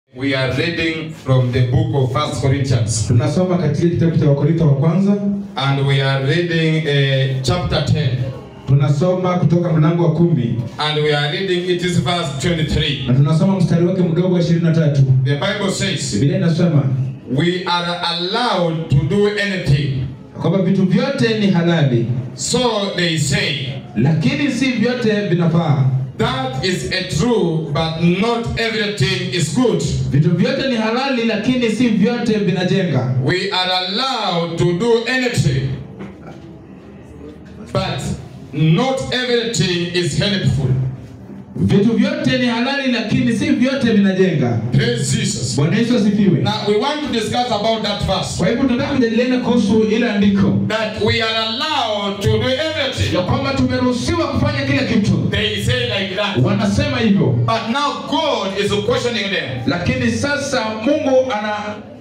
We are reading from the book of First Corinthians, tunasoma katika kitabu cha wakorintho wa kwanza and we are reading uh, chapter 10, tunasoma kutoka mlango wa kumi and we are reading it is verse 23. na tunasoma mstari wake mdogo wa ishirini na tatu The Bible says, biblia inasema We are allowed to do anything. kwamba vitu vyote ni halali So they say, lakini si vyote vinafaa That is a true, but not everything is good. vitu vyote ni halali lakini si vyote vinajenga We are allowed to do anything, but not everything is helpful. vitu vyote ni halali lakini si vyote vinajenga Praise Jesus. bwana yesu asifiwe Now we want to discuss about that verse. kwa hivyo tunataka kujadiliana kuhusu ile andiko That we are allowed to do everything. ya kwamba tumeruhusiwa kufanya kila kitu They say like that. wanasema hivyo But now God is questioning them. lakini sasa mungu ana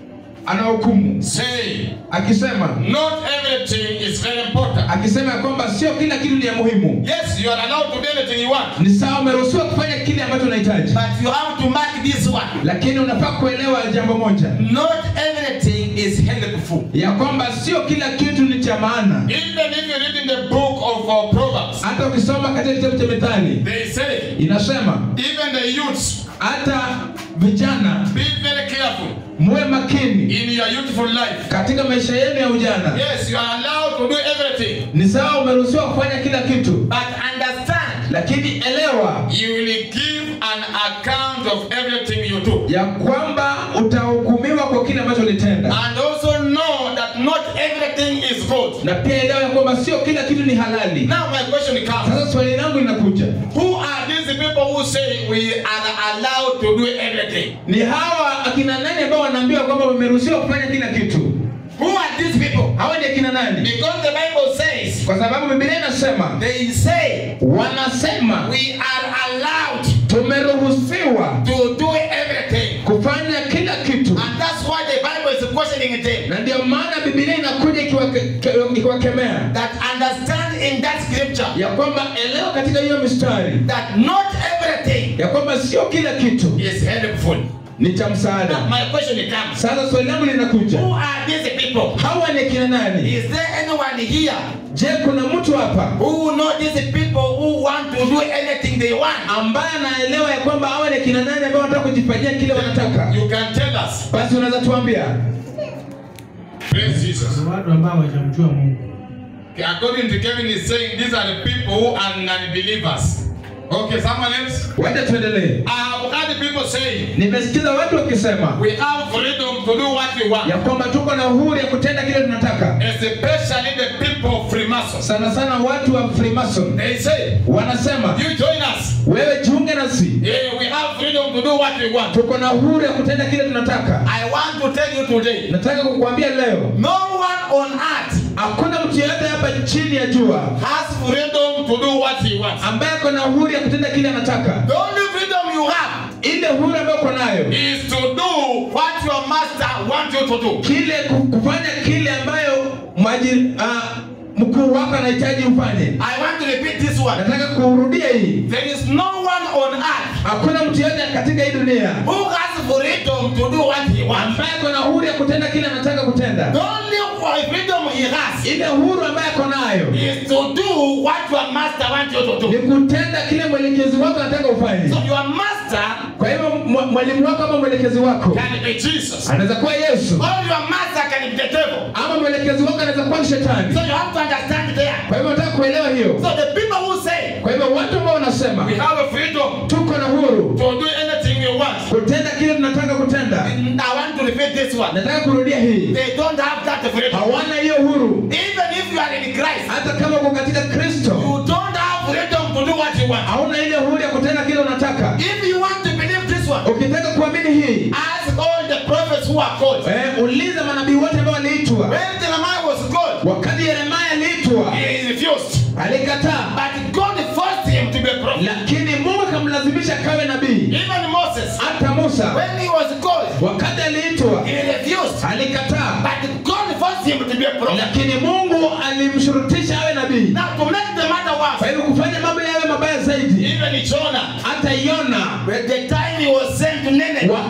anahukumu Say, akisema not everything is very important. akisema ya kwamba sio kila kitu ni ya muhimu Yes, you are allowed to do anything you want. ni sawa umeruhusiwa kufanya kile ambacho unahitaji But you have to mark this one. lakini unafaa kuelewa jambo moja Not everything is helpful. ya kwamba sio kila kitu ni cha maana Even if you read in the book of uh, Proverbs, hata ukisoma katika kitabu cha methali they say, inasema even the youths, hata vijana be very careful muwe makini in your youthful life. katika maisha yenu ya ujana Yes, you are allowed to do everything, ni sawa umeruhusiwa kufanya kila kitu But understand, lakini elewa you will give an account of everything you do. ya kwamba utahukumiwa kwa kile ambacho ulitenda And also know that not everything is good. na pia elewa ya kwamba sio kila kitu ni halali Now my question comes. sasa swali langu linakuja Who are these people who say we are allowed to do everything? ni hawa akina nani ambao wanaambiwa kwamba wameruhusiwa kufanya kila kitu Who are these people? hawa ni akina nani Because the Bible says, kwa sababu biblia inasema they say wanasema we are allowed tumeruhusiwa to do everything. kufanya kila kitu And that's why the Bible is questioning them. na ndio maana biblia inakuja ikiwake- ke- ikiwakemea That understand in that scripture ya kwamba elewa katika hiyo mistari that not everything ya kwamba sio kila kitu is helpful. ni cha Now msaada my question comes. sasa swali langu linakuja Who are these people? hawa ni akina nani Is there anyone here je kuna mtu hapa who know these people who want to do anything they want? ambaye anaelewa ya kwamba hawa ni akina nani ambao wanataka kujifanyia kile wanataka You can tell us. basi unaweza tuambia Praise Jesus. Ni watu ambao hawajamjua Mungu. According to Kevin is saying these are the people who are non-believers. Okay, someone else? wacha tuendelee I have heard people saying nimesikiza watu wakisema we have freedom to do what we want. ya kwamba tuko na uhuru ya kutenda kile tunataka Especially the people of Freemasons. sana sana watu wa freemason They say, wanasema you join us. wewe jiunge nasi Yeah, we have freedom to do what we want. tuko na uhuru ya kutenda kile tunataka I want to tell you today, nataka kukuambia leo no one on earth hakuna mtu yeyote hapa chini ya jua has freedom to do what he wants. ambaye ako na uhuru ya kutenda kile anataka The only freedom you have ile uhuru ambayo uko nayo is to do what your master wants you to do. kile ku- kufanya kile ambayo mwaji uh, mkuu wako anahitaji ufanye I want to repeat this one. nataka kurudia hii There is no one on earth hakuna mtu yeyote katika hii dunia who has freedom to do what he wants. ambaye ako na uhuru ya kutenda kile anataka The kutenda only freedom he has ile uhuru ambaye ako nayo is to do what your master wants you to ni do. kutenda kile mwelekezi wako anataka ufanye So your master kwa hivyo mwa- mwalimu wako ama mwelekezi wako can be Jesus. anaweza kuwa yesu Or your master can be the devil. ama mwelekezi wako anaweza kuwa ni shetani So you have to understand there. kwa hivyo nataka kuelewa hiyo So the people who say kwa hivyo watu ambao wanasema we have a freedom tuko na uhuru to do anything we want. kutenda kile tunataka kutenda I want to repeat this one. nataka kurudia hii They don't have that freedom. hawana hiyo uhuru Even if you are in Christ, hata kama uko katika kristo you don't have freedom to do what you want. hauna ile uhuru ya kutenda kile unataka If you want to believe this one, ukitaka kuamini hii ask all the prophets who are called. eh, uliza manabii wote ambao waliitwa When Jeremiah was called, wakati yeremaya aliitwa he refused. alikataa But God forced him to be a prophet. lakini mungu akamlazimisha kawe nabii Even Moses, hata musa when he was called, wakati aliitwa he refused. alikataa But God forced him to be a prophet. lakini mungu alimshurutisha awe nabii Now, to make the matter kwa worse, hivyo kufanya mambo yawe mabaya zaidi even Jonah, hata yona when the time he was sent to Nineveh, wakati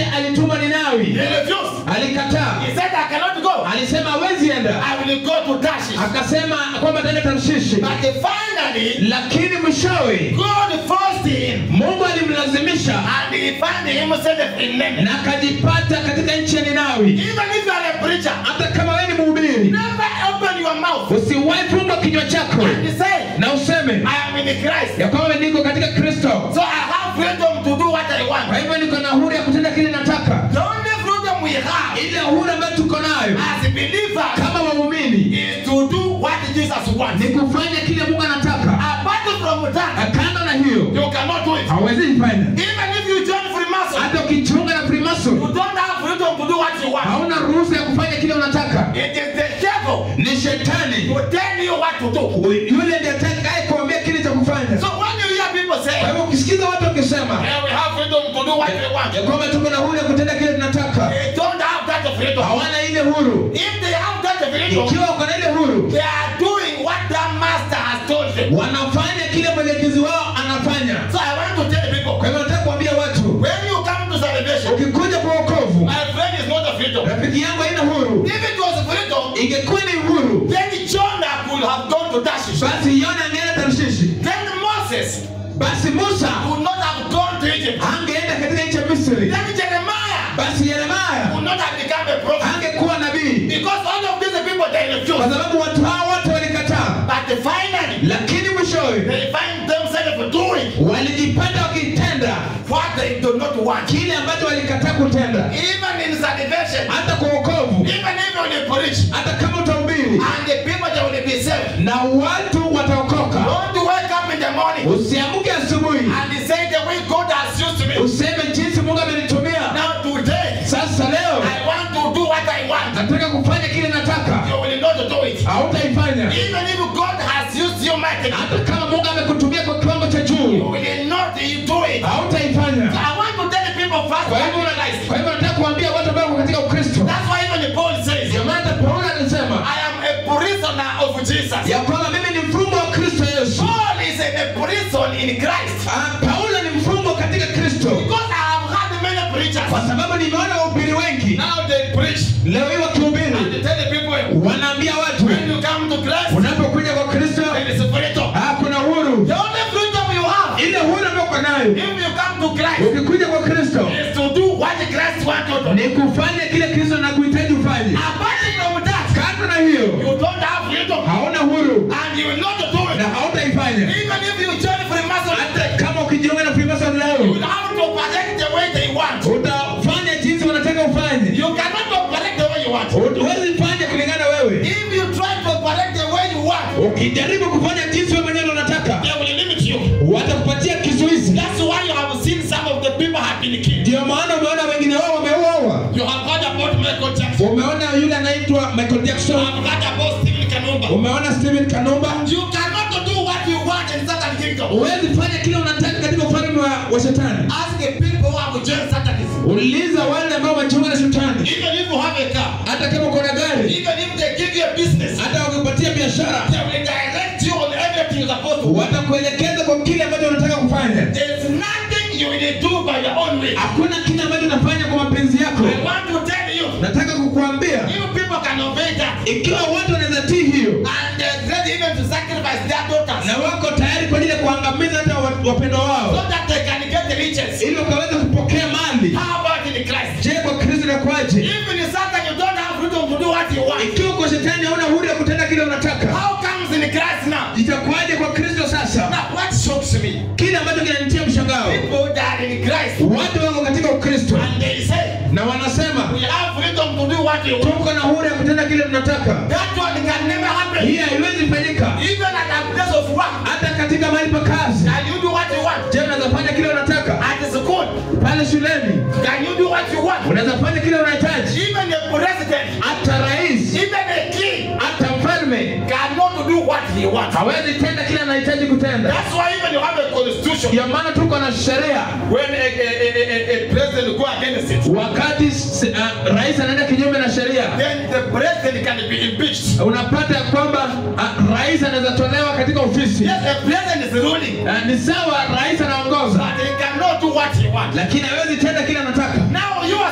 alituma He Ninawi, refused. alikataa, He said, I cannot go. alisema hawezi enda, I will go to Tarshish. akasema kwamba ataenda Tarshishi, But finally, lakini mwishowe God forced him Mungu alimlazimisha and he found himself in Nineveh. na akajipata katika nchi ya Ninawi. Even if you are a preacher, Hata kama wewe ni mhubiri, never open your mouth usiwahi funga kinywa chako and say, na useme I am in Christ. ya kwamba niko katika Kristo, So I have freedom to do what I kwa want. hivyo niko na uhuru ya kutenda kile nataka. The only freedom we have Ile uhuru ambayo tuko nayo as believers kama waumini is to do what Jesus wants. ni kufanya kile Mungu anataka. Apart from that, Kando na hiyo you cannot do it. hawezi ifanya. Even if you join Freemason, Hata ukichunga na you Freemason don't have freedom to do what you want. hauna ruhusa ya kufanya kile unataka. It is the devil Ni shetani to tell you what to do. yule ndiye atakaye kuambia kile cha kufanya. So when you hear people Kwa say, hivyo ukisikiza watu wakisema yeah, we have freedom to do what we want, ya kwamba tuko na uhuru ya kutenda kile tunataka, they don't have that freedom. hawana ile huru. If they have that freedom, Ikiwa uko na ile huru, they are doing what their master has told them. wanafanya kile mwelekezi wao anafanya. So I want to tell people, Kwa hivyo nataka kuambia watu, when you come to salvation, ukikuja kwa wokovu, my friend is not a freedom. rafiki yangu haina huru. If it was freedom, Ingekuwa ni uhuru, then Jonah could have gone to Tarshish. basi Yona angeenda Tarshishi, Then Moses basi Musa would not have gone to Egypt. angeenda katika nchi ya Misri, Then Jeremiah basi Yeremia would not have become a prophet. angekuwa nabii, Because all of these people they kwa refused. sababu watu hao wote walikataa. But finally, Lakini mwishowe they find themselves doing walijipata wakitenda what they do not want. kile ambacho walikataa kutenda. Even in salvation, Hata kwa wokovu, even if you preach, hata kama utahubiri and the people that will be saved, na watu wataokoka, don't wake up in the morning usiamke asubuhi and say the way God has used me. useme jinsi Mungu amenitumia. Now today, Sasa leo I want to do what I want. nataka kufanya kile nataka, You will not do it. hautaifanya. Even if God has used you mightily, Hata kama Mungu amekutumia kwa kiwango cha you juu, will not do it. hautaifanya. I want to tell the people first Kwa what hivyo you realize. kwa hivyo nataka kuambia watu ambao wako katika Ukristo, That's why even Paul says, ndio maana hata Paulo alisema I am a prisoner of Jesus. ya kwamba mimi ni mfungwa wa Kristo Yesu. Paul is in a prison in Christ. Ah, Paulo ni mfungwa katika Kristo Because I have had many preachers. kwa sababu nimeona wahubiri wengi Now they preach leo hii wakihubiri and they tell the people, wanaambia watu when you come to Christ, unapokuja kwa Kristo there is freedom. ah, kuna uhuru. The only freedom you have Ile uhuru ambayo uko nayo if you come to Christ ukikuja kwa Kristo is to do what Christ wants you to do. ni kufanya kile Kristo anakuhitaji ufanye. Apart from that, Kando na hiyo you don't have freedom hauna uhuru and you will not do na it. hautaifanya. Even if you join Freemason, Hata kama ukijiunga na Freemason you leo will have to operate the way they want. utafanya jinsi wanataka ufanye, You cannot operate the way you want. huwezi fanya kulingana wewe. If you try to operate the way you want, Ukijaribu kufanya jinsi wewe mwenyewe unataka, they will limit you. watakupatia kizuizi. That's why you have seen some of the people have been killed. Ndio maana umeona wengine wao wameuawa. You have heard about Michael Jackson. Umeona yule anaitwa Michael You Jackson, have heard about Stephen Kanumba. umeona Steven Kanumba. You cannot do what you want in certain kingdom. Huwezi fanya kile unataka katika ufalme wa, wa shetani. Ask the people who have joined Satanism. Uliza wale ambao wamejiunga na shetani, Even if you have a car, hata kama uko na gari, even if they give you a business, hata wakupatia biashara, they will direct you on everything you're supposed to do. watakuelekeza kwa kile ambacho unataka kufanya. There's nothing you will do by your own way. Hakuna kile ambacho unafanya kwa mapenzi yako. I want to tell you, Nataka kukuambia if people can obey that, ikiwa watu wanaweza tii hiyo and they're ready even to sacrifice their daughters na wako tayari kwa ajili ya kuangamiza hata wa- wapendwa so wao that they can get the riches. ili wakaweza kupokea mali. How about in Christ? Je, kwa Kristo inakuwaje? Even in Satan, you don't have freedom to do what you want. Ikiwa kwa shetani hauna uhuru ya kutenda kile unataka, How comes in Christ now? itakuwaje kwa Kristo sasa? Now, what shocks me? Kile ambacho kinanitia mshangao, People that are in Christ watu wako katika Ukristo and they say, na wanasema we have freedom to do what we want. tuko na uhuru ya kutenda kile tunataka. That one can never happen. Hii haiwezi fanyika Even at a place of work, hata katika mahali pa kazi. can you do what you want? Je, unaweza fanya kile unataka At school, pale shuleni? can you do what you want? Unaweza fanya kile unahitaji. Even a president, Hata rais, even a king, hata mfalme cannot do what he wants. hawezi tenda kile anahitaji kutenda. That's why even you have a constitution. Ndio maana tuko na sheria. When a, a, a, a, a president go against it, Wakati s- uh, rais anaenda kinyume na sheria, then the president can be impeached. unapata ya kwamba uh, rais anaweza tolewa katika ofisi. Yes, the president is ruling, Uh, ni sawa, rais anaongoza, but he cannot do what he wants. lakini hawezi tenda kile anataka. Now you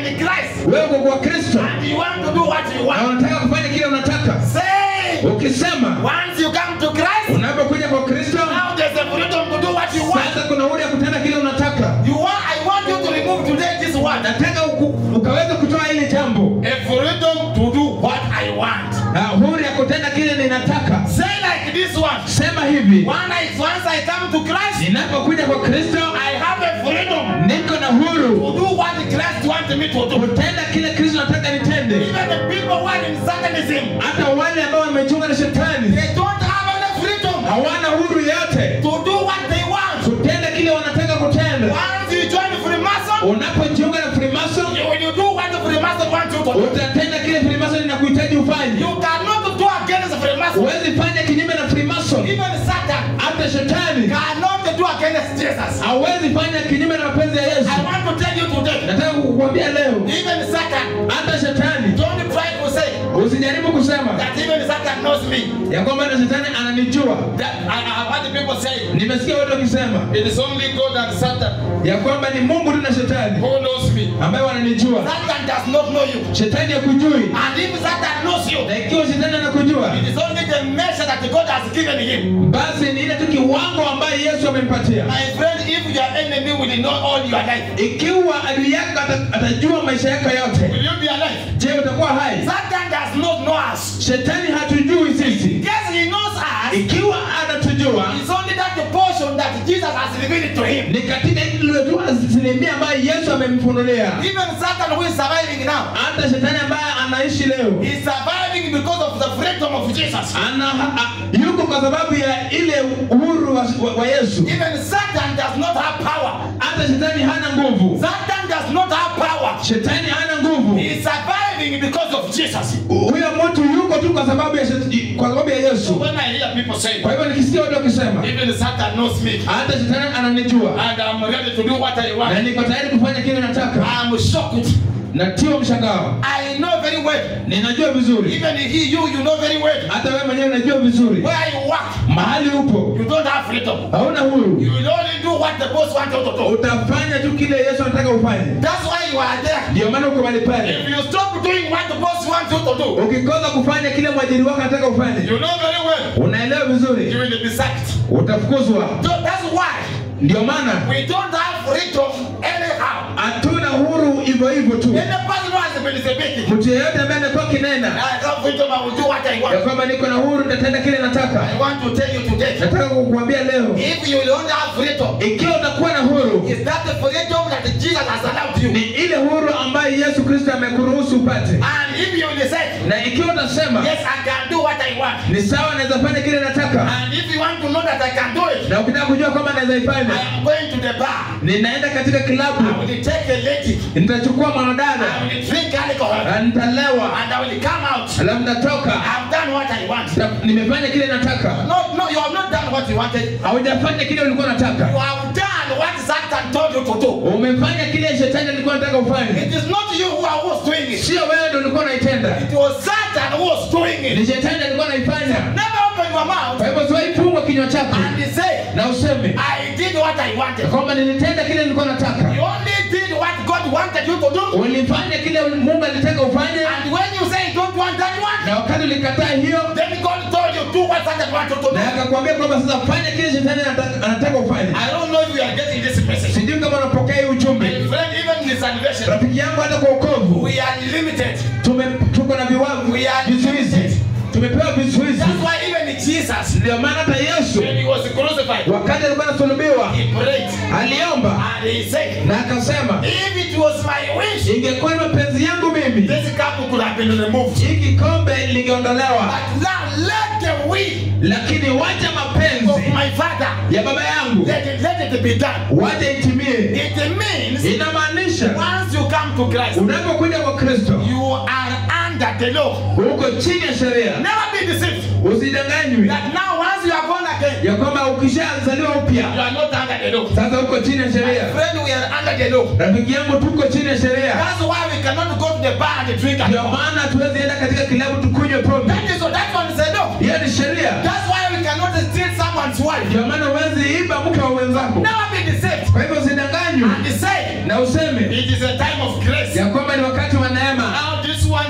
in Christ wewe uko kwa kristo and you want to do what you na want, unataka kufanya kile unataka say, ukisema once you come to Christ, unapokuja kwa kristo now there's a freedom to do what you want. sasa kuna uhuru ya kutenda kile unataka You want, I want you to remove today this word. nataka uku- ukaweza kutoa hili jambo A freedom to do what I want. na uhuru ya kutenda kile ninataka Say like this one. sema hivi When I, once I come to Christ, ninapokuja kwa kristo I have a freedom niko na huru to do what Christ wants me to do. kutenda kile kristo nataka nitende Even the people who are in Satanism, hata wale ambao wamejiunga na shetani they don't have any freedom hawana huru yote to do what they want. kutenda kile wanataka kutenda Once you join the Freemason, unapojiunga na frimason you will do what the Freemason wants you to do. utatenda kile frimason inakuhitaji ufanye You cannot do against the Freemason. huwezi fanya kinyume na frimason Even Satan hata shetani cannot do against Jesus. hawezi fanya kinyume na mapenzi ya yesu I want to tell you today, nataka kukuambia leo even Satan, hata shetani don't try to say usijaribu kusema that even Satan knows me. ya kwamba na shetani ananijua That I, I have heard the people say nimesikia watu wakisema It is only God and Satan ya kwamba ni mungu tu na shetani who knows me. ambaye wananijua Satan does not know you. shetani hakujui And if Satan knows you, na ikiwa shetani anakujua it is only the measure that God has given him. basi ni ile tu kiwango ambaye yesu amempatia My friend, if your enemy will know all your life, ikiwa adui yako ata- atajua maisha yako yote will you be alive? je utakuwa hai Satan does not know us. shetani hatujui sisi Yes, he knows us. ikiwa anatujua It's only that the portion that Jesus has revealed to him. ni katika ile tu asilimia ambayo yesu amemfunulia Even Satan who is surviving now, hata shetani ambaye anaishi leo is surviving because of the freedom of Jesus. ana a- yuko kwa sababu ya ile uhuru wa, wa, wa yesu Even Satan does not have power. hata shetani hana nguvu Satan does not have power. shetani hana nguvu He is surviving because of Jesus. huyo mtu yuko tu kwa sababu ya shet- kwa sababu ya So yesu when I hear people say, kwa hivyo nikisikia watu wakisema even Satan knows me, hata shetani ananijua and I'm ready to do what I na want, niko tayari kufanya kile nataka I'm shocked. natiwa mshangao I know very well. ninajua vizuri Even he, you, you know very well. hata wewe mwenyewe unajua vizuri Where you work, mahali upo you don't have freedom. hauna huru You will only do what the boss wants you to do. utafanya tu kile yesu anataka ufanye That's why you are there. ndio maana uko mahali pale If you stop doing what the boss wants you to do, ukikosa kufanya kile mwajiri wako anataka ufanye you know very well unaelewa you vizuri will be sacked. utafukuzwa So that's why ndio maana we don't have freedom anyhow. hatuna huru hivyo hivyo tu Any person who has been speaking, mtu yeyote ambaye anakuwa kinena I have freedom, I will do what I ya want. kwamba niko na huru nitatenda kile nataka I want to tell you today, nataka kukuambia leo if you don't have freedom, ikiwa utakuwa na huru is that the freedom that Jesus has allowed you? ni ile huru ambayo yesu kristo amekuruhusu upate And if you will say, na ikiwa utasema yes, I can do what I want, ni sawa naweza fanya kile nataka and if you want to know that I can do it, na ukitaka kujua kwamba naweza I ifanya am going to the bar. ninaenda katika I kilabu will take a lady. nitachukua I mwanadada will drink alcohol. na nitalewa And I will come out. alafu nitatoka I've done what I want. Nita- nimefanya kile nataka No, no, you have not done what you wanted. haujafanya kile ulikuwa You nataka have done what Satan told you to do. umefanya kile shetani alikuwa nataka ufanye It is not you who are was doing it. sio wewe ndo ulikuwa unaitenda It was Satan who was doing ni it. shetani alikuwa anaifanya Never open your mouth kwa hivyo siwahi fungwa kinywa chako and say, na useme I did what I ya wanted. kwamba nilitenda kile nilikuwa nataka You only did what God wanted you to do. ulifanya kile mungu alitaka ufanye And when you say you don't want that one, na wakati ulikataa hiyo then God told you do what Satan wanted you to na do. akakwambia kwamba sasa fanya kile shetani anataka, anataka ufanye I don't know if you are getting this message. sijui kama unapokea hii ujumbe My friend, even in salvation, rafiki yangu hata kwa ukovu we are limited. tume tuko na viwango We are vizuizi tumepewa vizuizi That's why even Jesus, ndio maana hata yesu when he was crucified, wakati alikuwa anasulubiwa he prayed aliomba and he said, na akasema If it was my wish, ingekuwa ni mapenzi yangu mimi this cup could have been removed. hii kikombe lingeondolewa But now let the will lakini wacha of mapenzi my Father, ya baba yangu let it, let it be done. wacha itimie It means inamaanisha once you come to Christ, unapokuja kwa kristo you are under the law. uko chini ya sheria Never be deceived. usidanganywi That now once you are born again, ya kwamba ukishazaliwa you upya are not under the law. sasa uko chini ya sheria Friend, we are under the law. rafiki yangu tuko chini ya sheria That's why we cannot go to the bar and drink ndio alcohol. maana hatuwezi enda katika kilabu tukunywe pombe That is that one is a law. hiyo ni sheria That's why we cannot steal someone's wife. ndio maana huwezi iba mke wa wenzako Never be deceived. kwa hivyo usidanganywe And say na useme it is a time of grace. ya kwamba ni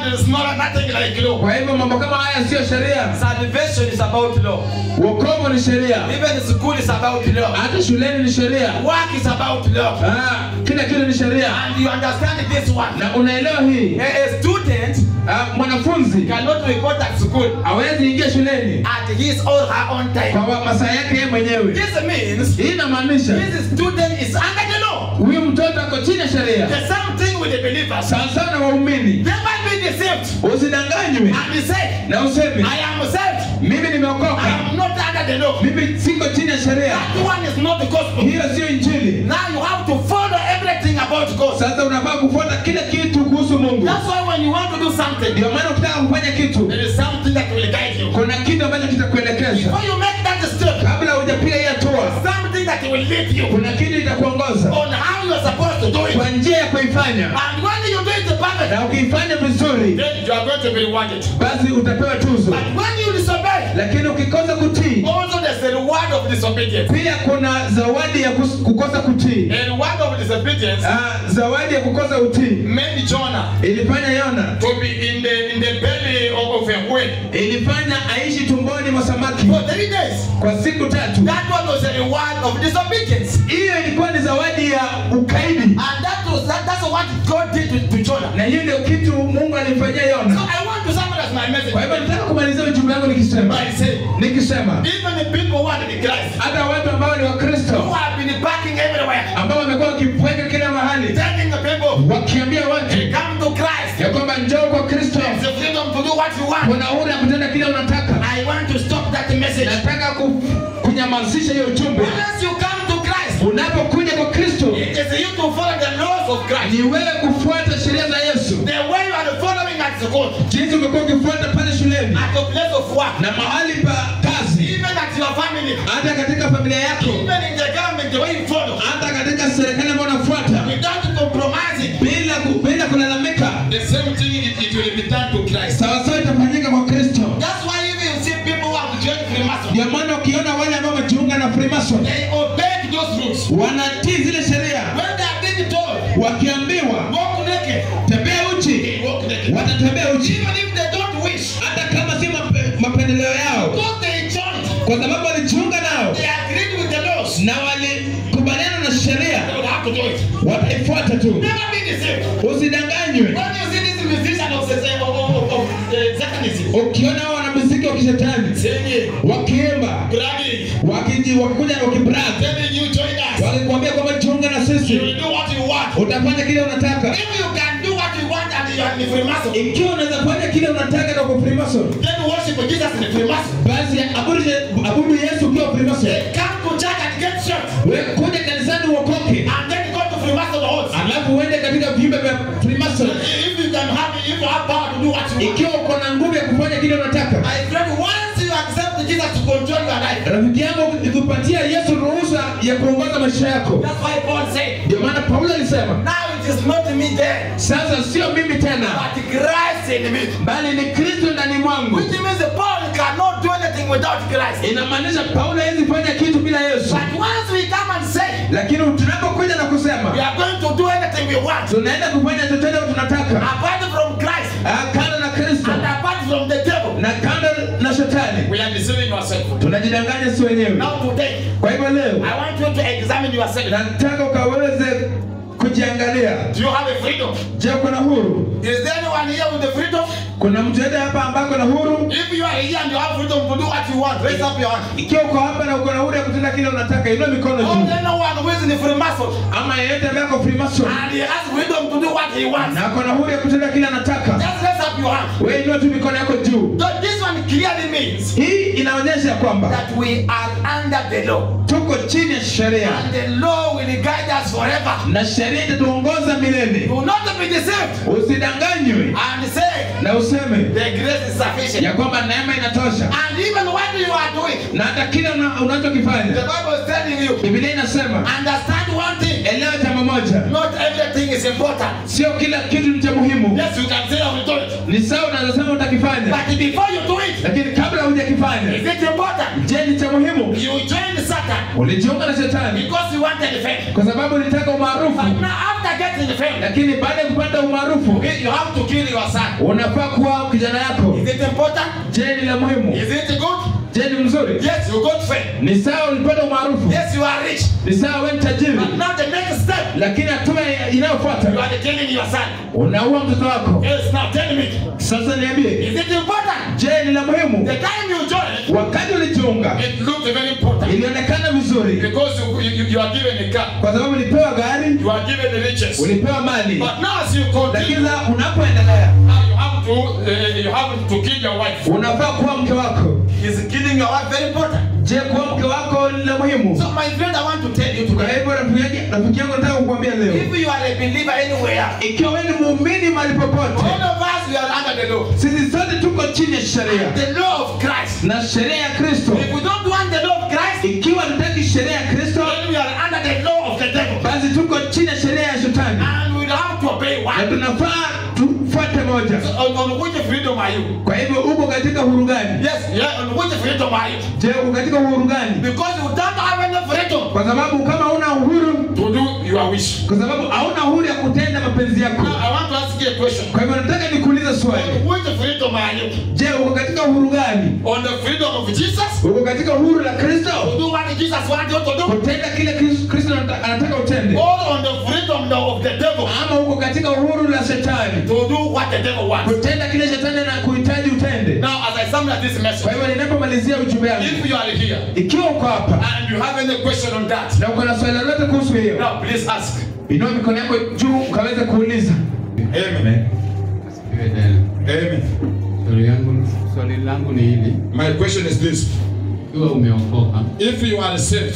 is not nothing like law. kwa hivyo mambo kama haya siyo sheria Salvation is about law. wokovu ni sheria Even school is about law. hata shuleni ni sheria Work is about law. Ah, kila kitu ni sheria And you understand this one. na unaelewa hii A, a student Ah, mwanafunzi cannot report at school hawezi ingia shuleni at his or her own time. kwa wa- masaa yake yeye mwenyewe This means hii inamaanisha this student is under the law. huyu mtoto ako chini ya sheria The same thing with the believers. sawa sawa na waumini Never be deceived usidanganywe and say, na useme I am saved. mimi I nimeokoka am not under the law. mimi siko chini ya sheria That one is not the gospel. hiyo sio injili Now you have to follow everything about God. sasa unafaa kufuata kila kitu kuhusu mungu That's why when you want to do something, ndio maana ukitaka kufanya kitu there is something that will guide you. kuna kitu ambacho kitakuelekeza Before you make that step, kabla hujapiga hii hatua something that will lead you kuna kitu itakuongoza on how you are supposed to do it. kwa njia ya kuifanya And when you do it perfect, na ukiifanya vizuri then you are going to be rewarded. basi utapewa tuzo But when you disobey, lakini ukikosa kutii also there's a reward of disobedience. pia kuna zawadi ya kus- kukosa kutii A reward of disobedience Ah, zawadi ya kukosa utii made Jonah ilifanya yona to be in the in the belly of, of a whale ilifanya aishi tumboni mwa samaki for three days. kwa siku tatu That one was a reward of disobedience. hiyo ilikuwa ni zawadi ya ukaidi And that was that, that's what God did to, to Jonah. na hiyo ndio kitu mungu alimfanyia So yona I want to summarize my message kwa hivyo nataka kumalizia ujumbe wangu nikisema by saying, nikisema even the people who are in Christ, hata watu ambao ni who wakristo have been parking everywhere, ambao wamekuwa wakipweka kila mahali telling the people, wakiambia watu hey, come to Christ. ya kwamba njoo kwa kristo It's the freedom to do what you want. kuna uhuru ya kutenda kile unataka I want to stop that message. nataka ku, kunyamazisha hiyo ujumbe Once you come to Christ, unapokuja kwa kristo it is you to follow the laws of Christ. ni wewe kufuata sheria za yesu The way you are following at school, jinsi umekuwa ukifuata pale shuleni at your place of work, na mahali pa kazi even at your family, hata katika familia yako even in the government, the way you follow, hata katika serikali ambayo unafuata without compromising. bila, ku- bila kulalamika The same thing it, it will be done to Christ. sawasawa itafanyika kwa kristo That's why even you see people who have joined Freemason, ndio maana ukiona wale ambao wamejiunga na freemason they obey those rules. wanatii zile sheria When they are being told, wakiambiwa walk naked, tembea uchi they walk naked. watatembea uchi Even if they don't wish, hata kama si mape- mapendeleo yao because they joined, kwa sababu walijiunga nao they agreed with the laws, na walikubaliana na sheria they will have to do it. wataifuata tu Never be deceived. usidanganywe When you see this musician of, of, of, of, of uh, Satanism, ukiona hao wanamuziki wa kishetani singing, wakiimba bragging, wakiji- wakikuja na wakibrag telling you join us, wakikwambia kwamba jiunga na you sisi will do what you want. utafanya kile unataka If you can do what you want and you are in the Freemason, ikiwa unaweza fanya kile unataka na kwa freemason then worship Jesus in the Freemason. basi abudu, abudu yesu ukiwa freemason They come to church and get shot, wewe kuja kanisani uokoke and then go to Freemason halls. alafu uende katika viumbe vya freemason If you can have, if you have power to do what you want. ikiwa uko na nguvu ya kufanya kile unataka My friend, once you accept Jesus to control your life, rafiki yangu ikupatia yesu ruhusa ya kuongoza maisha yako that's why Paul said, ndio maana paulo alisema now it is not me there, sasa sio mimi tena but Christ in me. bali ni kristo ndani mwangu Which means Paul cannot do anything without Christ. inamaanisha paulo hawezi fanya kitu bila yesu But once we come and say, lakini tunapokuja na we kusema are going to do anything we want, tunaenda kufanya chochote tunataka apart from Christ ah, kando na kristo and apart from the devil, na kando na shetani We are deceiving ourselves. tunajidanganya si wenyewe now today, kwa hivyo leo I want you to examine yourself. nataka ukaweze kujiangalia Do you have a freedom? je kuna huru Is there anyone here with the freedom? kuna mtu yote hapa ambako na huru If you are here and you have freedom to do what you want, raise up your hand. ikiwa uko hapa na uko na huru ya kutenda kile unataka inua mikono Oh, juu there no one who is in the Freemason ama yeyote ambaye ako freemason and he has freedom to do what he wants. na ako na huru ya kutenda kile anataka Just raise up your hand. wewe inua tu mikono yako juu So this one clearly means hii inaonyesha kwamba that we are under the law. tuko chini ya sheria And the law will guide us forever. na sheria itatuongoza milele Do not be deceived usidanganywe and say na useme the grace is sufficient. ya kwamba neema inatosha And even what you are doing, na hata kile una- the unachokifanya Bible is telling you, biblia inasema understand one thing. elewa jambo moja Not everything is important. sio kila kitu ni cha muhimu Yes, you can say I will do it. ni sawa unaweza sema utakifanya But before you do it, lakini kabla hujakifanya is it important? je ni cha muhimu You join Satan ulijiunga na shetani because you wanted fame. kwa sababu ulitaka umaarufu But now after getting fame, lakini baada ya kupata umaarufu you have to kill your son. unafaa kuwa kijana yako Is it important? je ni la muhimu Is it good? je ni mzuri Yes, you got fame. ni sawa ulipata umaarufu Yes, you are rich. ni sawa we ni tajiri But now the next step, lakini hatua you inayofuata are killing your son. unaua mtoto wako Yes, now tell me, sasa niambie is it important? je ni la muhimu The time you joined, wakati ulijiunga It looked very important ilionekana vizuri because you, you, you are given a car, kwa sababu ulipewa gari you are given the riches. ulipewa mali But now as you lakini continue, sasa unapoendelea now you have to uh, you have to kill your wife. unafaa kuwa mke wako is killing your wife very important? je kuwa mke wako ni la muhimu So my friend, I want to tell you kwa today, hivyo rafiki yangu- rafiki yangu nataka kukuambia leo if you are a believer anywhere, ikiwa wewe ni muumini mahali popote all of us, we are under the law. sisi sote tuko chini ya sheria The law of Christ. na sheria ya kristo If we don't want the law of Christ, ikiwa tutaki sheria ya kristo then we are under the law of the devil. basi tuko chini ya sheria ya shetani And we have to obey na one. tunafaa tufuate moja So on, on which freedom are you? kwa hivyo uko katika uhuru gani Yes, yeah, on which freedom are you? je uko katika uhuru gani Because you don't have any freedom kwa sababu kama una uhuru To do your wish. kwa sababu hauna uhuru ya kutenda mapenzi yako Now, I want to ask you a question. kwa hivyo nataka nikuulize swali On which freedom are you? je uko katika uhuru gani On the freedom of Jesus, uko katika uhuru la kristo To do what Jesus wants you to do? kutenda kile Kris- kristo anata- anataka utende Or on the freedom of the devil? ama uko katika uhuru la shetani To do what the devil wants? kutenda kile shetani na kuhitaji utende Now, as I summarize this kwa message, hivyo ninapomalizia ujumbe wangu if you are here ikiwa uko hapa and you have any question on that, na uko na swali lolote kuhusu hiyo now please ask. inua mikono yako juu ukaweza kuuliza Amen. Asifiwe tena. Amen. Swali yangu swali langu ni hili, My question is this: ikiwa umeokoka If you are saved,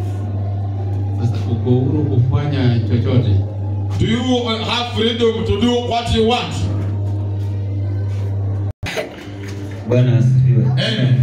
sasa, uko huru kufanya chochote? do you have freedom to do what you want? Bwana asifiwe. Amen.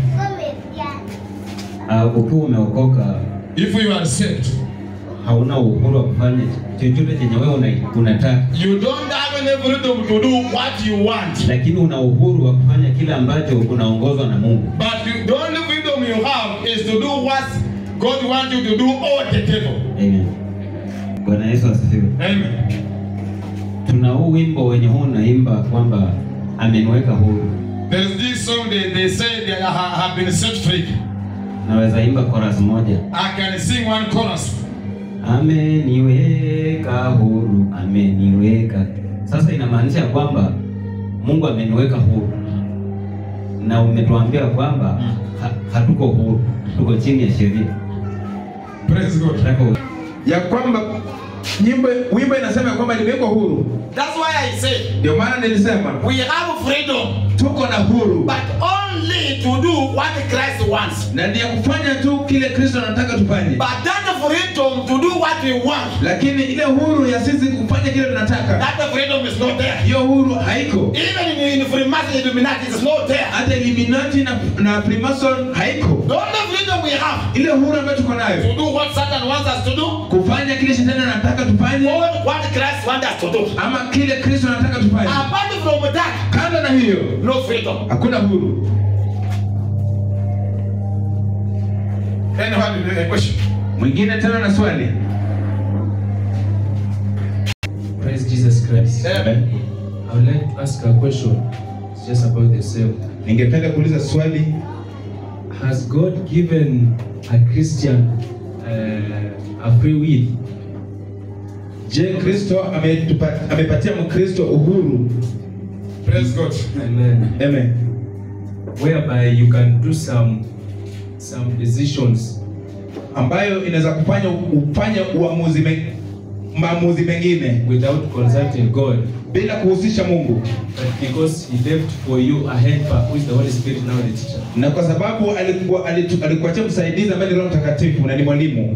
Ah, ukiwa umeokoka If you are saved, hauna uhuru wa kufanya chochote chenye wewe una, unataka, you don't have any freedom to do what you want. lakini una uhuru wa kufanya kile ambacho unaongozwa na Mungu. But you, the only freedom you have is to do what God wants you to do or the devil. Amen. Bwana Yesu asifiwe. Amen. Tuna huu wimbo wenye huu unaimba kwamba ameniweka huru. There's this song they, they say they ha, have been set free. Naweza imba chorus moja. I can sing one chorus. Ameniweka huru, ameniweka. Sasa inamaanisha kwamba Mungu ameniweka huru, na umetuambia kwamba ha, hatuko huru, tuko chini ya sheria. Praise God. Nataka u- ya kwamba nyimbo wimbo inasema ya kwamba nimewekwa huru That's why I say ndio maana nilisema we have freedom, tuko na huru but only to do what Christ wants. na ni ya kufanya tu kile kristo anataka tufanye But that freedom to do what we want, lakini ile huru ya sisi kufanya kile tunataka that freedom is not there. hiyo huru haiko Even in, in Freemason Illuminati, it's not there. hata Illuminati na, na Freemason haiko The only freedom we have ile huru ambayo tuko nayo To do what Satan wants us to do kufanya kile shetani anataka tufanye or what Christ wants us to do. ama kile kristo anataka tufanye Apart from that, kando na hiyo no freedom. hakuna huru Anyone with a question? mwingine tena na swali Praise Jesus Christ. Amen. I would like to ask a question. It's just about the same. ningependa kuuliza swali Has God given a Christian uh, a free will? je kristo ametupa- amepatia mkristo uhuru Praise God. Amen. Amen. Whereby you can do some some decisions ambayo inaweza kufanya ufanye uamuzi me, maamuzi mengine without consulting God, bila kuhusisha Mungu, but because He left for you a helper who is the Holy Spirit now the teacher. na kwa sababu alikuwa alitu- alikuachia msaidizi ambaye ni Roho Mtakatifu na ni mwalimu,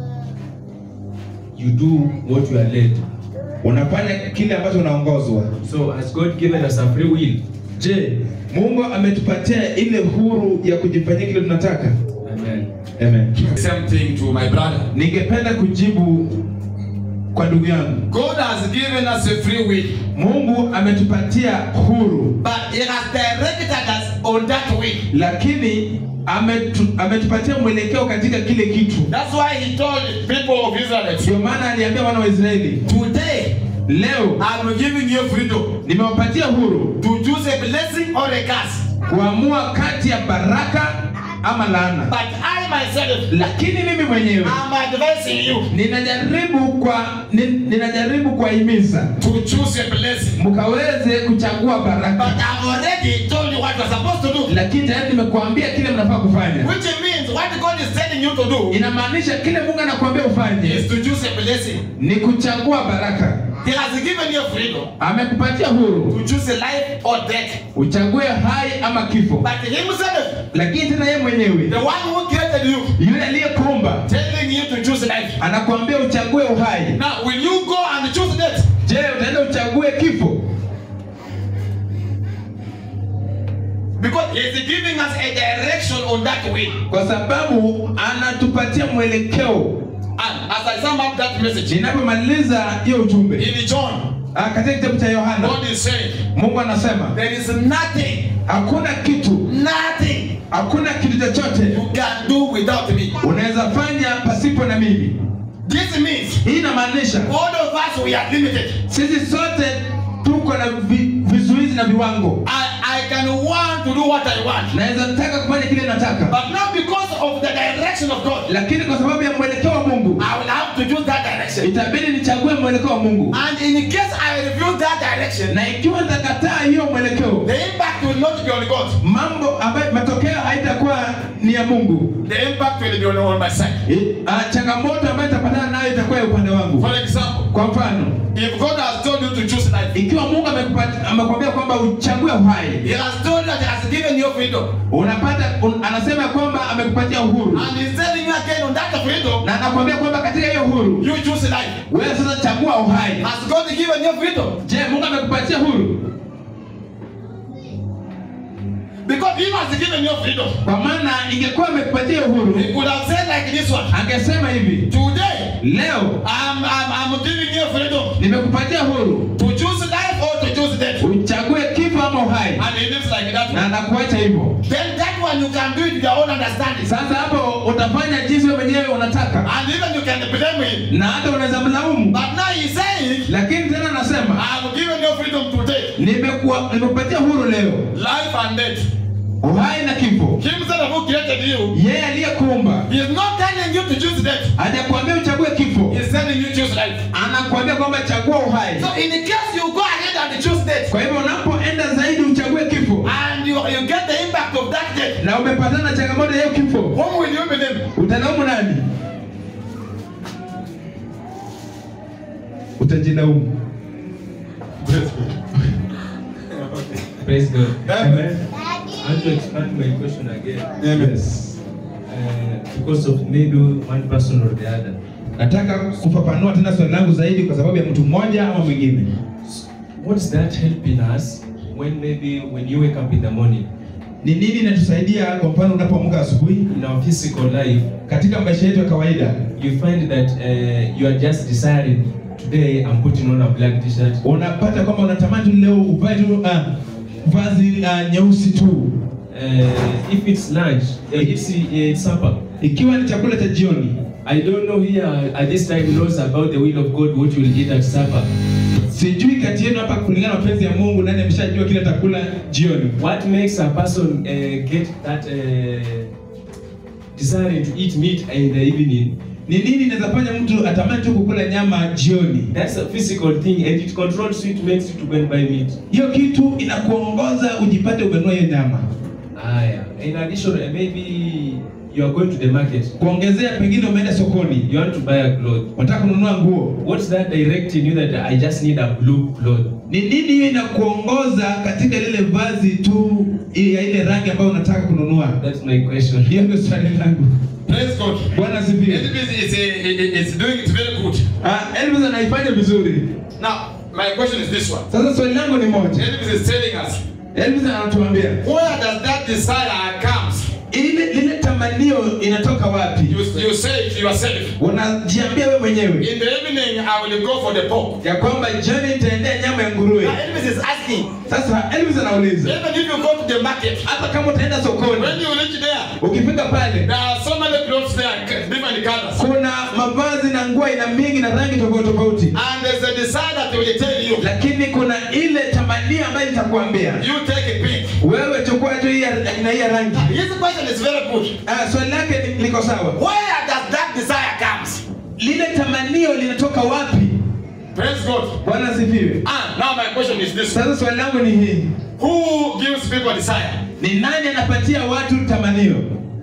You do what you are led. unafanya kile ambacho unaongozwa. So has God given us a free will? Je, Mungu ametupatia ile huru ya kujifanyia kile tunataka? Amen. Amen. Same thing to my brother. Ningependa kujibu kwa ndugu yangu, God has given us a free will, Mungu ametupatia huru, But He has directed us on that way. lakini ametu, ametupatia mwelekeo katika kile kitu That's why he told people of Israel, ndio maana aliambia wana wa israeli today leo I'm giving you freedom nimewapatia huru to choose a blessing or a curse. kuamua kati ya baraka ama laana But I myself, lakini mimi mwenyewe I'm advising you ninajaribu kwa ni, ninajaribu kuwahimiza to choose a blessing. mkaweze kuchagua But baraka I've already told you what you're supposed to do. lakini tayari nimekuambia kile mnafaa kufanya Which means what God is telling you to do inamaanisha kile mungu anakuambia ufanye is to choose a blessing. ni kuchagua baraka He has given you freedom amekupatia huru to choose a life or death. uchague hai ama kifo But himself, lakini tena yeye mwenyewe the one who created you, yule aliyekuumba telling you to choose life. anakuambia uchague uhai Now, will you go and choose death? je utaenda uchague kifo Because he's giving us a direction on that way. kwa sababu anatupatia mwelekeo And as I sum up that message, ninapomaliza hiyo ujumbe in John, ah, katika kitabu cha yohana God is saying, mungu anasema there is nothing, hakuna kitu nothing hakuna kitu chochote you can do without me. unaweza fanya pasipo na mimi This means hii inamaanisha all of us we are limited. sisi sote tuko na vi, vizuizi na viwango I, I can want to do what I want. naweza taka kufanya kile nataka But now because of the direction of God, lakini kwa sababu ya mwelekeo wa mungu I will have to choose that direction. itabidi nichague mwelekeo wa mungu And in case I refuse that direction, na ikiwa nitakataa hiyo mwelekeo the impact will not be on God. mambo ambayo matokeo haitakuwa ni ya mungu The impact will be on, on my side. I- ah, changamoto ambayo itapatana nayo itakuwa ya upande wangu For example, kwa mfano if God has told you to choose life, ikiwa mungu amekupat- amekwambia kwamba uchague uhai He has told that He has given you freedom. unapata un, anasema kwamba amekupatia uhuru And He's telling you again on that freedom, na anakwambia kwamba katika hiyo uhuru you choose life. wewe sasa chagua uhai Has God given you freedom? je mungu amekupatia huru Because He has given you freedom. kwa maana ingekuwa amekupatia uhuru He could have said like this one, angesema hivi Today, leo I'm, I'm, I'm giving you freedom nimekupatia huru to choose life or to choose death. uchague kifo ama uhai And He lives like that. na anakuacha hivyo Then that one you can do it with your own understanding. sasa hapo utafanya jinsi wewe mwenyewe unataka And even you can blame Him. na hata unaweza mlaumu But now He's saying, lakini tena anasema I've given you freedom today. nimekuwa nimekupatia huru leo Life and death. uhai na kifo Himself who created you, yeye aliyekuumba He is not telling you to choose death. hajakuambia uchague kifo He's telling you choose life. anakuambia kwamba chagua uhai So in case you go ahead and choose death, kwa hivyo unapoenda zaidi uchague kifo and you, you get the impact of that death, na umepatana na changamoto ya hiyo kifo whom will you blame? utalaumu nani utajilaumu Praise God. Amen. I want to expand my question again. yes. Uh, because of maybe one person or the other. nataka kufafanua tena swali langu zaidi kwa sababu ya mtu mmoja ama mwingine What's that helping us when maybe when you wake up in the morning ni nini inatusaidia kwa mfano unapoamka asubuhi in our physical life, katika maisha yetu ya kawaida you find that uh, you are just desiring today I'm putting on a black t-shirt. unapata kwamba unatamani tu leo uvae tu uh, vazi uh, nyeusi tu Uh, if it's lunch, uh, it's, uh, it's supper. ikiwa ni chakula cha jioni I don't know here at this time knows about the will of God what you will eat at supper. sijui kati yenu hapa kulingana na mapenzi ya mungu nani ameshajua kile atakula jioni What makes a person uh, get that uh, desiring to eat meat in the evening? ni nini inaweza fanya mtu atamani tu kukula nyama jioni That's a physical thing and it controls you, it makes you to go and buy meat. hiyo kitu inakuongoza ujipate umenua hiyo nyama Ah, yeah. In addition, uh, maybe you are going to the market. kuongezea pengine umeenda sokoni You want to buy a cloth. unataka kununua nguo What's that directing you that I just need a blue cloth? ni nini hiyo inakuongoza katika lile vazi tu ya ile rangi ambayo unataka kununua That's my question. hiyo ndio swali langu Praise God. bwana asifiwe Elvis is, a, is doing it very good. Ah, Elvis anaifanya vizuri Now, my question is this one. sasa swali langu ni moja Elvis is telling us, Elvis anatuambia where does that desire comes? ile lile tamanio inatoka wapi You, you say it yourself. unajiambia wewe mwenyewe In the evening, I will go for the pork. ya kwamba jioni nitaendea nyama ya nguruwe Now, Elvis is asking, sasa elvis anauliza Even if you go to the market, hata kama utaenda sokoni when you reach there, ukifika pale there are so many clothes there, different colors. kuna mavazi na nguo aina mingi na rangi tofauti tofauti And there's a desire that will tell you, lakini kuna ile tamanio ambayo itakuambia you take a pick. wewe chukua tu hii ya- aina hii ya rangi his question is very good. Ah, swali lake ni- liko sawa Where does that desire comes? lile tamanio linatoka wapi Praise God. bwana asifiwe And now my question is this. sasa swali langu ni hii Who gives people desire? ni nani anapatia watu tamanio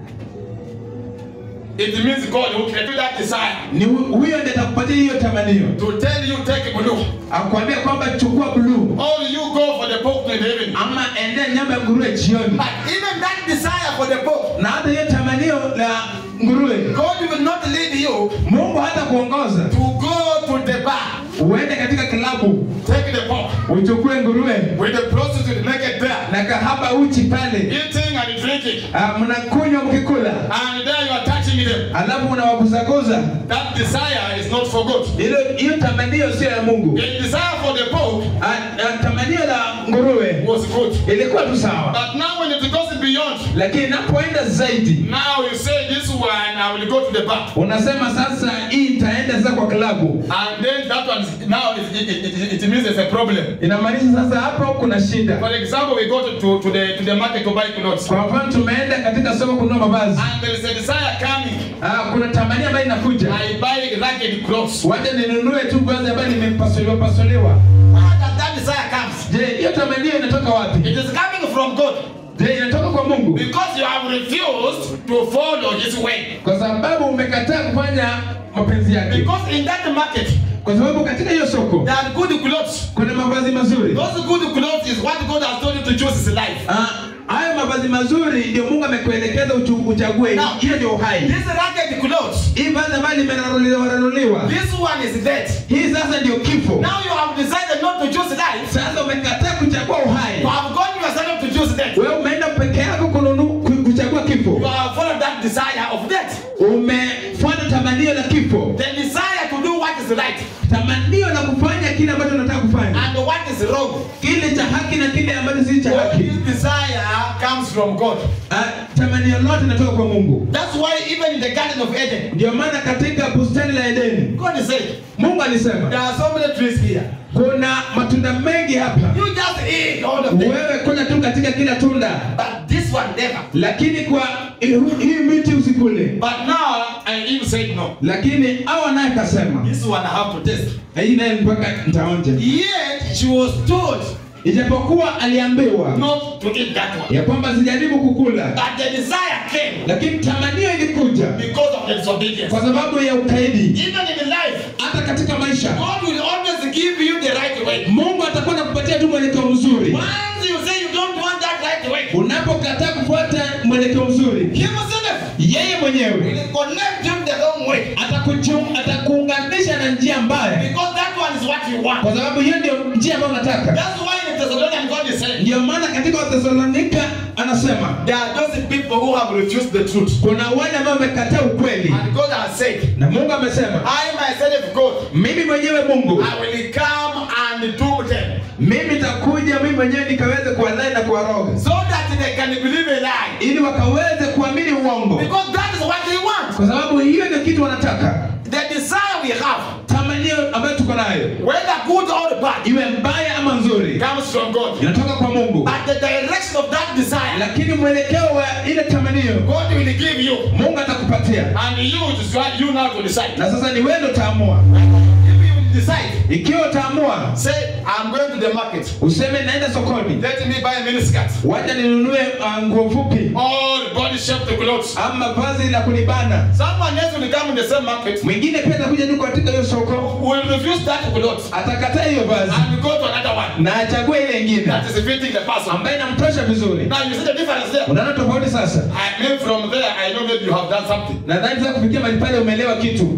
It means God who created that desire ni hu- huyo ndiye atakupatia hiyo tamanio to tell you take blue. akwambia kwamba chukua bluu Or you go for the pork in the evening. ama endea nyama ya nguruwe jioni But even that desire for the Pope, na hata hiyo tamanio la nguruwe God will not lead you mungu hata kuongoza to go to the bar. uende katika klabu Take the pork uchukue nguruwe with the prostitute naked there, na kahaba uchi pale eating and drinking. Ah, mnakunywa mkikula And there you are touching them. alafu unawaguzaguza That desire is not for God. hilo hiyo tamanio sio ya mungu The desire for the pork Ah, ah, tamanio la nguruwe was good. ilikuwa tu sawa But now when it goes beyond, lakini inapoenda zaidi now you say this one, I will go to the bar. unasema sasa hii itaenda sasa kwa klabu And then that one, is- now it, it, it, it means there's a problem. inamaanisha sasa hapo kuna shida For example, we go to, to, to, the, to the market to buy clothes. kwa mfano tumeenda katika soko kununua mavazi And there is a desire coming. ah, kuna tamania ambayo inakuja I buy ragged clothes. wacha ninunue tu vazi ambayo nimepasuliwa pasuliwa Where does that desire comes? je hiyo tamanio inatoka wapi It is coming from God je inatoka kwa mungu Because you have refused to follow his way. kwa sababu umekataa kufanya mapenzi yake because in that market kwa sababu katika hiyo soko there are good clothes. kuna mavazi mazuri Those good clothes is what God has told you to choose his life. Ah, hayo mavazi mazuri ndio mungu amekuelekeza uchu- uchague Now, hiyo ndio uhai This ragged clothes, hii vazi ambayo limeraruliwa this one is death. hii sasa ndio kifo Now you have decided not to choose life. sasa umekataa kuchagua uhai You have gone yourself to choose death. wewe umeenda peke yako kununu, ku- kuchagua You kifo have followed that desire of death. umefuata tamanio la kifo The desire to do what is right tamanio la kufanya kile ambacho unataka kufanya and what is wrong. kile cha haki na kile ambacho si cha All haki this desire comes from God. Ah, tamanio lote linatoka kwa mungu That's why even in the Garden of Eden, ndio maana katika bustani la edeni God said, mungu alisema there are so many trees here. kuna matunda mengi hapa You just eat all of them. wewe kula tu katika kila tunda But this one never. lakini kwa hii miti usikule But now, And Eve said no. lakini awa naye kasema this one I have to test. hii naye mpaka nitaonja Yet she was told ijapokuwa aliambiwa not to eat that one. ya kwamba sijaribu kukula But the desire came lakini tamanio ilikuja because of the disobedience. kwa sababu ya ukaidi Even in life, hata katika maisha God will always give you the right way. mungu atakuwa nakupatia tu mwelekeo mzuri Once you say you don't want that right way, unapokataa kufuata mwelekeo mzuri himself yeye mwenyewe will connect you the wrong way. atakuchu- atakuunganisha na njia mbaya Because that one is what you want. kwa sababu hiyo ndio njia ambayo unataka That's why in Thessalonians God is saying, ndio maana katika wathesalonika anasema there are those people who have refused the truth. kuna wale ambao wamekataa ukweli And God has said, na mungu amesema I myself, God, mimi mwenyewe mungu I will come and do them mimi nitakuja mimi mwenyewe nikaweze kuwadai na kuwaroga so that they can believe a lie. ili wakaweze kuamini uongo Because that is what they want. kwa sababu hiyo ndio kitu wanataka The desire we have, tamanio ambayo tuko nayo whether good or bad, iwe mbaya ama nzuri Comes from God. inatoka kwa mungu but the direction of that desire, lakini mwelekeo wa ile tamanio God will give you. mungu atakupatia And you, it is what you now to decide. na sasa ni wewe ndo utaamua if you will decide, ikiwa utaamua Say, I'm going to the market. useme naenda sokoni Let me buy a miniskirt. wacha ninunue uh, nguo fupi All body shaped clothes. ama vazi la kunibana Someone else will come in the same market. mwingine pia atakuja tu katika hiyo soko Will refuse that clothes atakataa hiyo vazi and go to another one na achague ile ingine that is fitting the person. ambayo inamtosha vizuri Now you see the difference there. unaona tofauti sasa I mean, from there, I know maybe you have done something. nadhani sasa kufikia mahali pale umeelewa kitu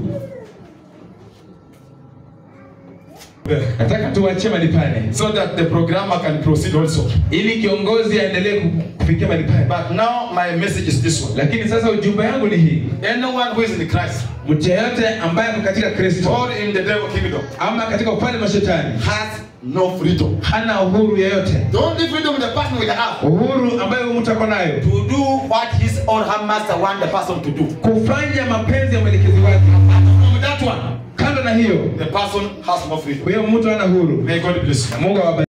nataka tuachie mahali pale So that the programmer can proceed also. ili kiongozi aendelee ku- kufikia mahali pale. But now my message is this one. Lakini sasa ujumbe yangu ni hii, Anyone who is in Christ mtu yeyote ambaye ako katika Kristo or in the devil kingdom ama katika ufalme wa shetani has no freedom. hana uhuru yeyote, The only freedom the person will have uhuru ambayo huyu mtu ako nayo to do what his or her master want the person to do. kufanya mapenzi ya mwelekezi wake. From that one, Kando na hiyo, the person has no freedom. huyo mtu hana uhuru. May God bless you. Mungu awabariki.